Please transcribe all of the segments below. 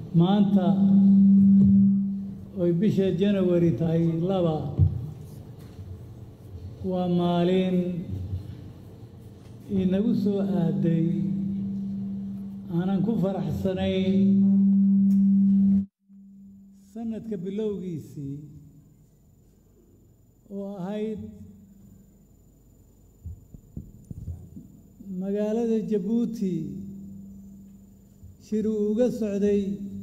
maanta oy bisha janawari tahay laba waa maalin inagu soo aaday aanan ku faraxsanayn sanadka bilowgiisii oo ahayd magaalada jabuuti shir uu uga socday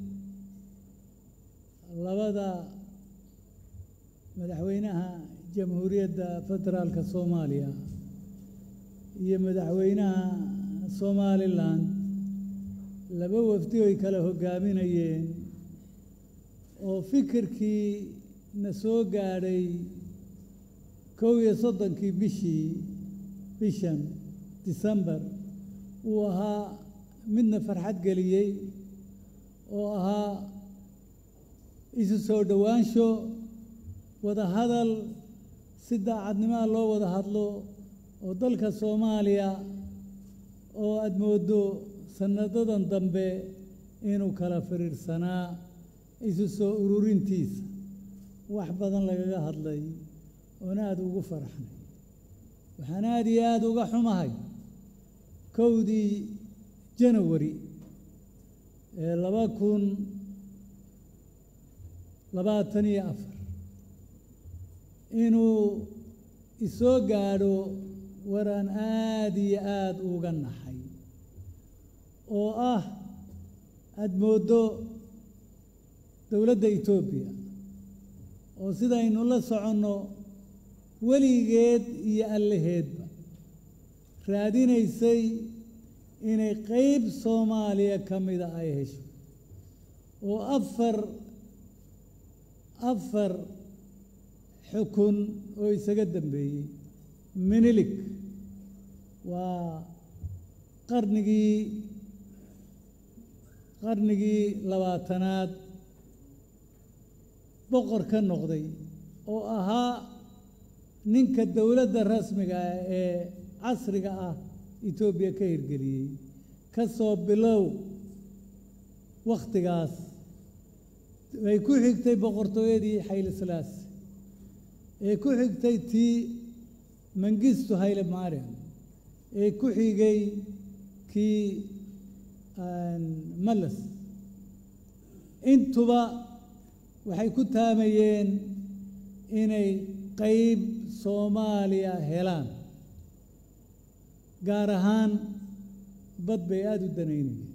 labada madaxweynaha jamhuuriyadda federaalka soomaaliya iyo madaxweynaha somalilan laba wafdi oy kala hoggaaminayeen oo fikirkii na soo gaadhay kow iyo soddonkii bishii bishan disembar uu ahaa midna farxad geliyey oo ahaa isu soo dhowaansho wada hadal si daacadnimaa loo wada hadlo oo dalka soomaaliya oo aada mooddo sanadadan dambe inuu kala firiirsanaa isu soo ururintiisa wax badan lagaga hadlay oona aada ugu faraxnay waxaan aada iyo aada uga xumahay kowdii janawari ee laba kun labaatan iyo afar inuu isoo gaadho waraan aada iyo aada uga naxay oo ah aada mooddo dowladda etoobiya oo sidaynu la soconno weligeed iyo allaheedba raadinaysay inay qeyb soomaaliya ka mida ay hesho oo afar afar xukun oo isaga dambeeyey minilik waa qarnigii qarnigii labaatanaad boqor ka noqday oo ahaa ninka dowladda rasmiga ah ee casriga ah etoobiya ka hirgeliyey ka soo bilow wakhtigaas ay ku xigtay boqortooyadii xayle salaasi ee ku xigtay tii mangistu hayle mariam ee ku xigay kii malas intuba waxay ku taamayeen inay qeyb soomaaliya helaan gaar ahaan bad bay aada u danaynayeen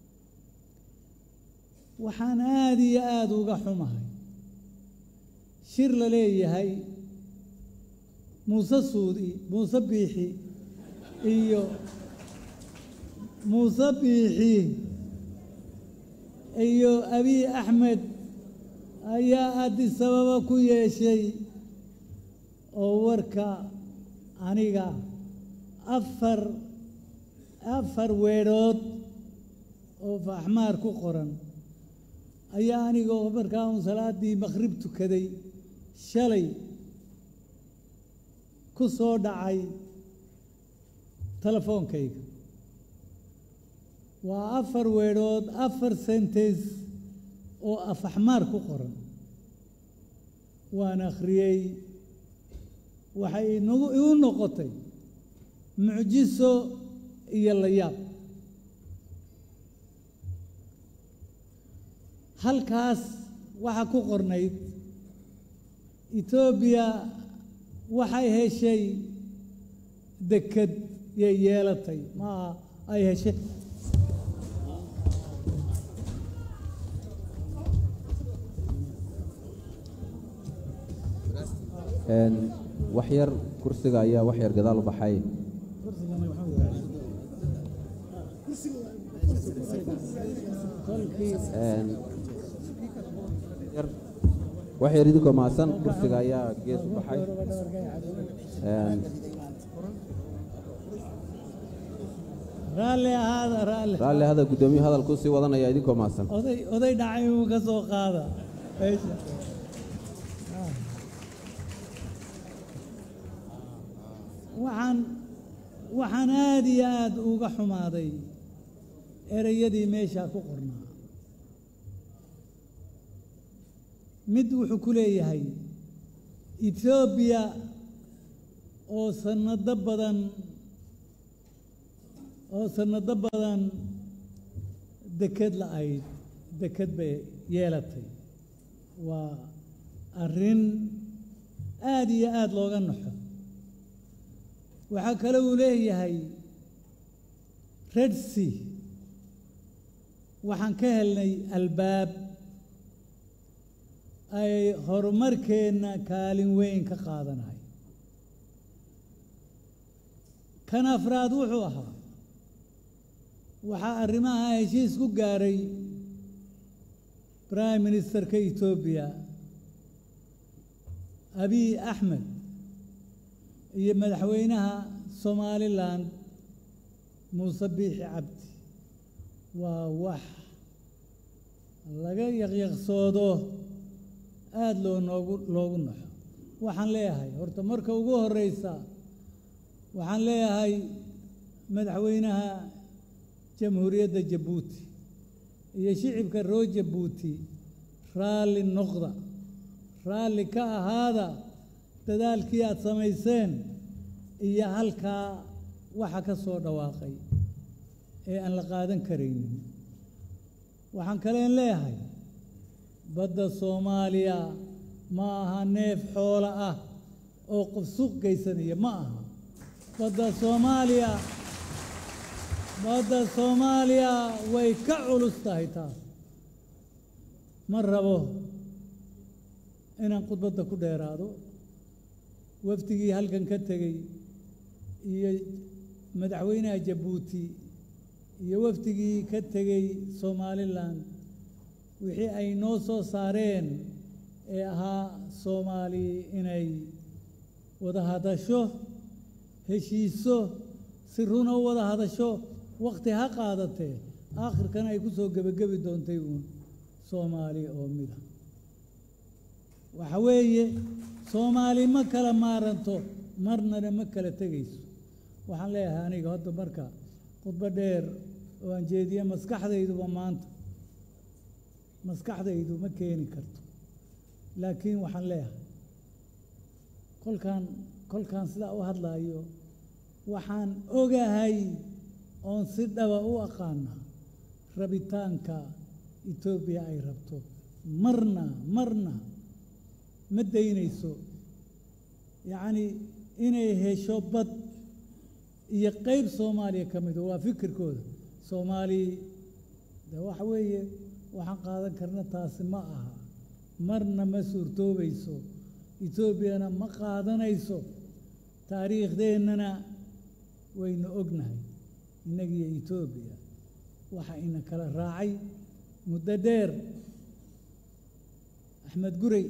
waxaan aada iyo aada uga xumahay shir la leeyahay muuse suudi muuse biixi iyo muuse biixi iyo abiy axmed ayaa adisababa ku yeeshay oo warka aniga afar afar weedhood oo faaxmaar ku qoran ayaa anigoo markaa uun salaaddii makhrib tukaday shalay ku soo dhacay telefoonkayga waa afar weedhood afar sentes oo afaxmaar ku qoran waan akhriyey waxay inagu igu noqotay mucjiso iyo layaab halkaas waxaa ku qornayd etoobiya waxay heshay deked yay yeelatay maaha ay heshay wax yar kursiga ayaa wax yar gadaal u baxay wax yar idinkoo mahadsan kursiga ayaa gees u baxay raalli ahaada raalli raalli hada guddoomiye hadalkuu sii wadanaya idinkoo mahadsan oday oday dhacay uu ka soo qaada meesha waxaan waxaan aada iyo aada uga xumaaday ereyadii meeshaa ku qornaa mid wuxuu ku leeyahay etoobiya oo sanado badan oo sanado badan deked la-ayd deked bay yeelatay waa arrin aada iyo aada looga naxo waxaa kale uu leeyahay red sea waxaan ka helnay albaab ay horumarkeenna kaalin weyn ka qaadanahay kan afraad wuxuu ahaa waxaa arrimaha heshiis ku gaaray prime ministerka etoobiya abiy axmed iyo madaxweynaha somalilan muuse biixi cabdi waa wax laga yaqyaqsoodo aada loo noogu loogu naxo waxaan leeyahay horta marka ugu horeysa waxaan leeyahay madaxweynaha jamhuuriyadda jabuuti iyo shicibka roo jabuuti raalli noqda raalli ka ahaada dadaalkii aada samayseen iyo halkaa waxa ka soo dhawaaqay ee aan la qaadan karaynin waxaan kaleen leeyahay badda soomaaliya ma aha neef xoolo ah oo qof suuq geysanaya ma aha badda soomaaliya badda soomaaliya way ka culus tahay taas ma rabo inaan khudbadda ku dheeraado wafdigii halkan ka tegey iyo madaxweynaha jabuuti iyo wafdigii ka tegey somalilan wixii ay noo soo saareen ee ahaa soomaali inay wada hadasho heshiiso si runa u wada hadasho wakhti ha qaadatee aakhirkana ay ku soo gebagabi doontay uun soomaali oo mida waxa weeye soomaali ma kala maaranto marnana ma kala tegayso waxaan leeyahay aniga hadda marka khudbo dheer oo aan jeediye maskaxdayduba maanta maskaxdaydu ma keeni karto laakiin waxaan leeyahay kolkaan kolkaan sidaa u hadlaayo waxaan ogahay oon si dhaba u aqaana rabitaanka etoobiya ay rabto marna marna ma daynayso yacni inay hesho bad iyo qeyb soomaaliya ka mido waa fikirkooda soomaali de waxa weeye waxaan qaadan karna taasi ma aha marna ma suurtoobayso etoobiyana ma qaadanayso taariikhdeennana waynu ognahay innagiyo etoobiya waxa ina kala raacay muddo dheer axmed gurey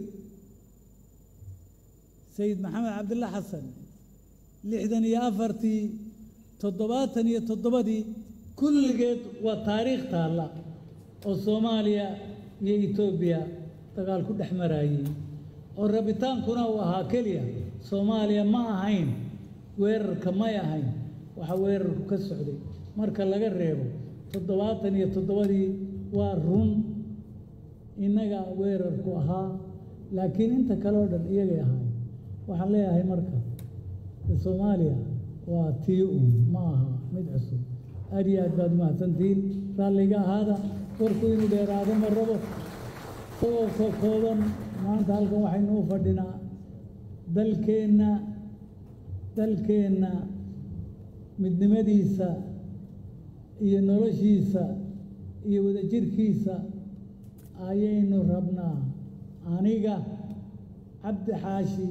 sayid maxamed cabdilla xasan lixdan iyo afartii toddobaatan iyo toddobadii kulligeed waa taariikh taalla oo soomaaliya iyo etoobiya dagaal ku dhex maraayey oo rabitaankuna uu ahaa keliya soomaaliya ma ahayn weerarka may ahayn waxa weerarku ka socday marka laga reebo toddobaatan iyo toddobadii waa run innaga weerarku ahaa laakiin inta kale oo dhan iyagay ahaay waxaan leeyahay marka soomaaliya waa tii uun ma aha mid cusub aad iyo aad baad umahadsantihiin raalliga ahaada warku inuu dheeraado ma rabo isagoo soo kooban maanta halkan waxaynu u fadhinaa dalkeenna dalkeenna midnimadiisa iyo noloshiisa iyo wadajirkiisa ayaynu rabnaa aniga cabdi xaashi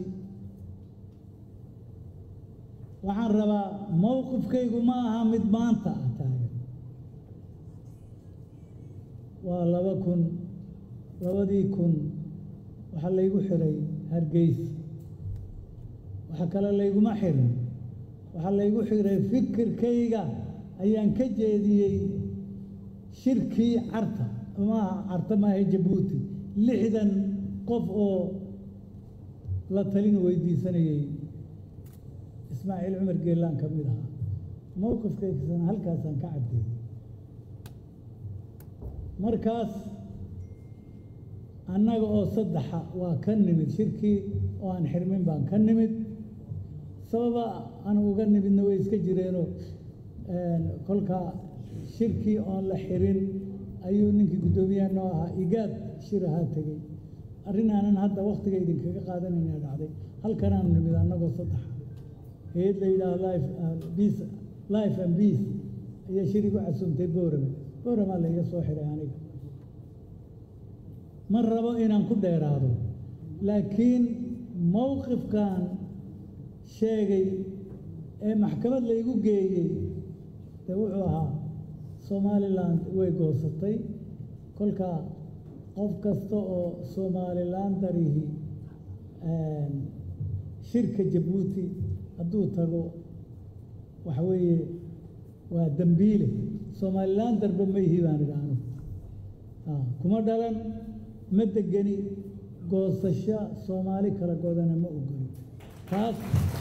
waxaan rabaa mowqifkaygu ma aha mid maanta ah taagan waa laba kun labadii kun waxaa laygu xiray hargeysa waxa kale layguma xirin waxaa laygu xiray fikirkayga ayaan ka jeediyey shirkii carta maaha carta maaha jabuuti lixdan qof oo la talin weydiisanayey ismaaciil cumar geelaan ka mid ahaa mowqifkaysana halkaasaan ka caddeeyey markaas annaga oo saddexa waa ka nimid shirkii oo aan xirmin baan ka nimid sababa aan uga nimidna way iska jireenoo kolka shirkii oon la xirin ayuu ninkii guddoomiyaha noo ahaa igaad shir ahaa tegey arrin aanan hadda wakhtiga idinkaga qaadanayna dhacday halkanaanu nimid annagoo saddexa hay-ad la yidhaaho life peace life and peace ayaa shir igu casuumtay boorame booramaa laiga soo xiray aniga ma rabo inaan ku dheeraado laakiin mowqifkan sheegay ee maxkamad laygu geeyey dee wuxuu ahaa somalilan way goosatay kolka qof kasta oo somalilan darihi shirka jabuuti hadduu tago waxa weeye waa dembiile somalilan darbe ma ihi baan idhi anugu kuma dhalan ma degeni goosasho soomaali kala godana ma ogoli taas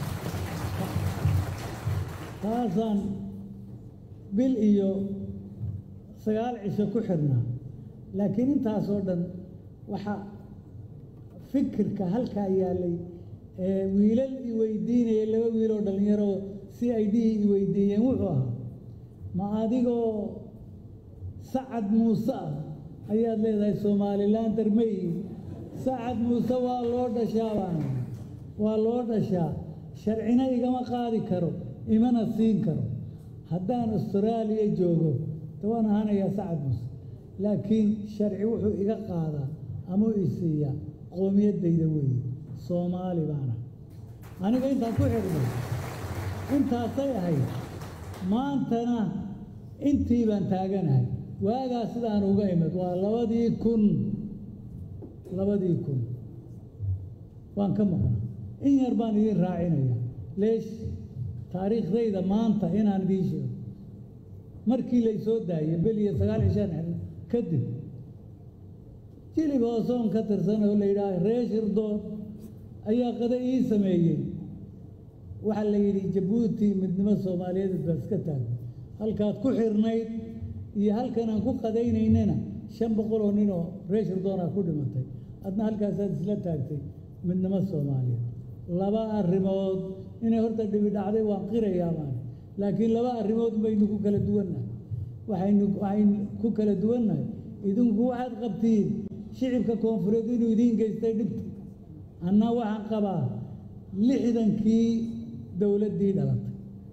taasaan bil iyo sagaal cisho ku xirnaa laakiin intaasoo dhan waxaa fikirka halkaa yaallay ee wiilal i weydiinaya laba wiiloo dhallinyaro si ay dhihi i weydiiyeen wuxuu ahaa ma adigoo sacad muuse ah ayaad leedahay somalilan darmey sacad muuse waa loo dhashaa baan waa loo dhashaa sharcina igama qaadi karo imana siin karo haddaan austraaliya joogo de waan ahaanayaa sacad muuse laakiin sharci wuxuu iga qaadaa ama i siiyaa qowmiyaddayda weeye soomaali baana aniga intaan ku xidhnay intaasay ahayd maantana intii baan taaganahay waagaa sidaan uga imid waa labadii kun labadii kun waan ka maqnaa in yar baan idiin raacinaya leesh taariikhdayda maanta inaan idiin sheego markii lay soo daayey bel iyo sagaal cishaan xirna kadib jilib hoosoon ka tirsan oo la yidhaaha ree shirdoon ayaa qada ii sameeyey waxaa la yidhi jabuuti midnimo soomaaliyeed baa iska taagay halkaad ku xirnayd iyo halkan aan ku qadaynaynana shan boqol oo nin oo ree shirdoonaa ku dhimatay adna halkaasaad isla taagtay midnimo soomaaliyeed laba arrimood inay horta dhibi dhacday waan qirayaa maan laakiin laba arrimood baynu ku kala duwannahay waxaynu waxaynu ku kala duwannahay idinku waxaad qabtiin shicibka koonfureed inuu idiin geystay dhibta anna waxaan qabaa lixdankii dowladdii dhalatay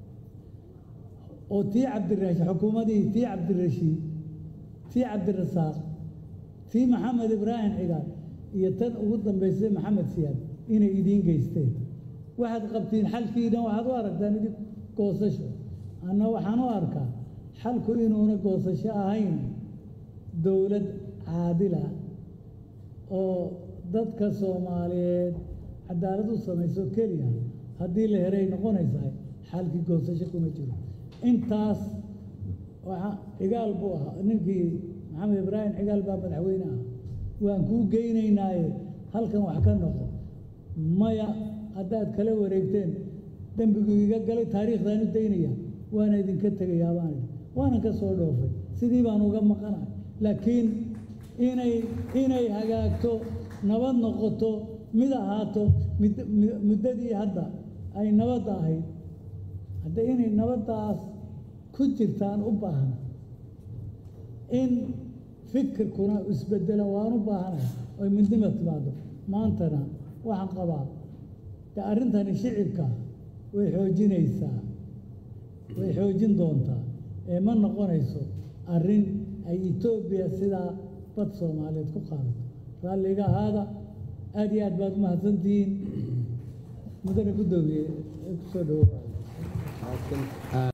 oo tii cabdirashiid xukuumadii tii cabdirashiid tii cabdirasaaq tii maxamed ibraahim cigaal iyo tan ugu dambaysay maxamed siyaad inay idiin geysteen waxaad qabtiin xalkiina waxaad u aragtaan idin goosasho anna waxaan u arkaa xalku inuuna goosasho ahayn dowlad caadila oo dadka soomaaliyeed cadaalad u samayso keliya haddii la heray noqonaysaa xalkii goosasho kuma jiro intaas waxa cigaal buu ahaa ninkii maxamed ibraahim cigaal baa madaxweyne ah waan kuu geynaynaaye halkan wax ka noqo maya haddaad kala wareegteen dembiguu iga galay taariikhdaan u daynaya waana idinka tegayaa baan idhi waanan ka soo dhoofay sidii baan uga maqanahay laakiin inay inay hagaagto nabad noqoto mid ahaato muddadii hadda ay nabadda ahayd hadda inay nabaddaas ku jirtaan u baahna in fikirkuna isbedelo waan u baahanahay oy midnima timaado maantana waxaan qabaa de arrintani shicibka way xoojinaysaa way xoojin doontaa ee ma noqonayso arrin ay etoobiya sidaa bad soomaaliyeed ku qaadato raalliga ahaada aad iyo aad baad u mahadsantihiin mudane guddoomiye kusoo dhawoa